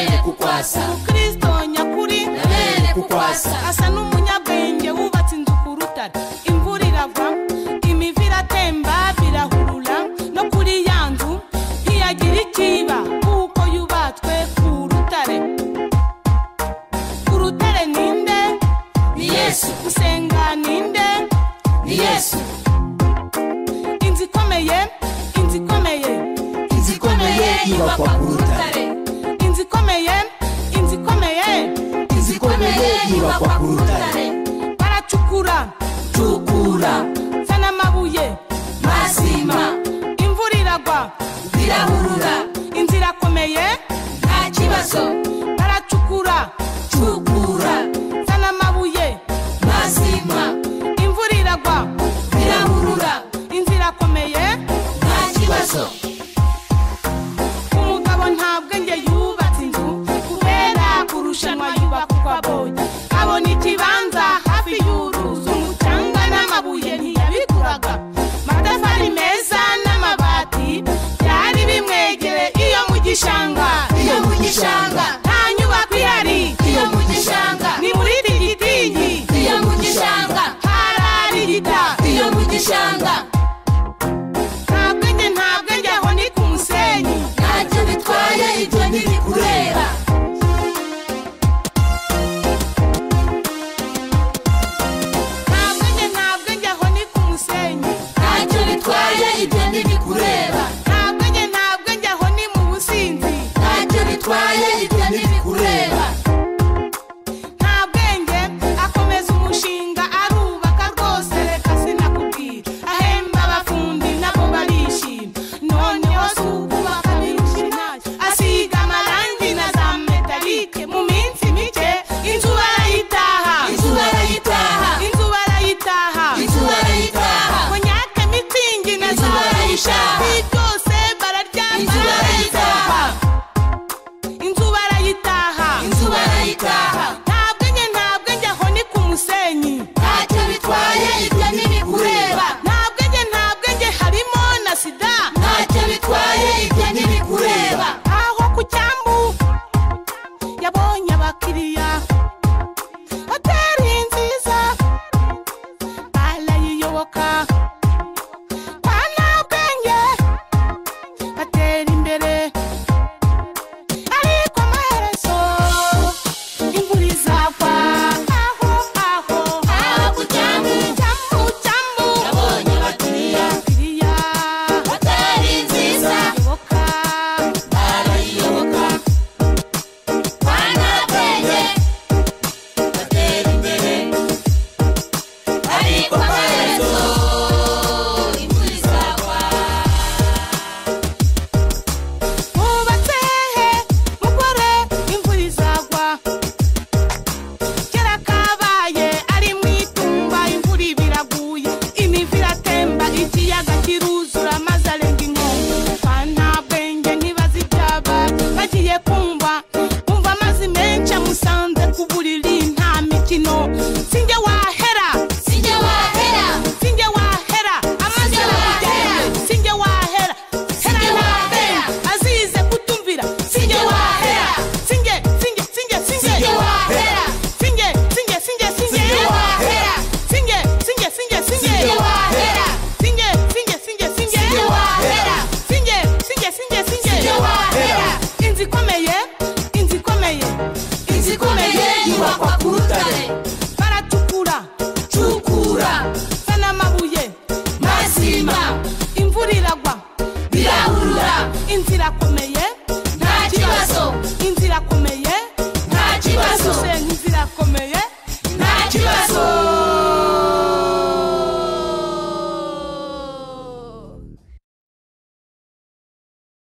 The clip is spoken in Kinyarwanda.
kukwasa kristo nyakuri nabere kukwasa asa n'umunyabwenge wubatse inzu ku rutare imvura iragwa imivu iratemba birahurura no kuri ya nzu ntiyagira ikiba kuko yubatswe ku rutare urutare ninde ni yesu gusenga ninde ni yesu inzu ikomeye inzu ikomeye inzu ikomeye yubakwa ku rutare inzu ikomeye inzu ikomeye inzu ikomeye yubakwa ku rutare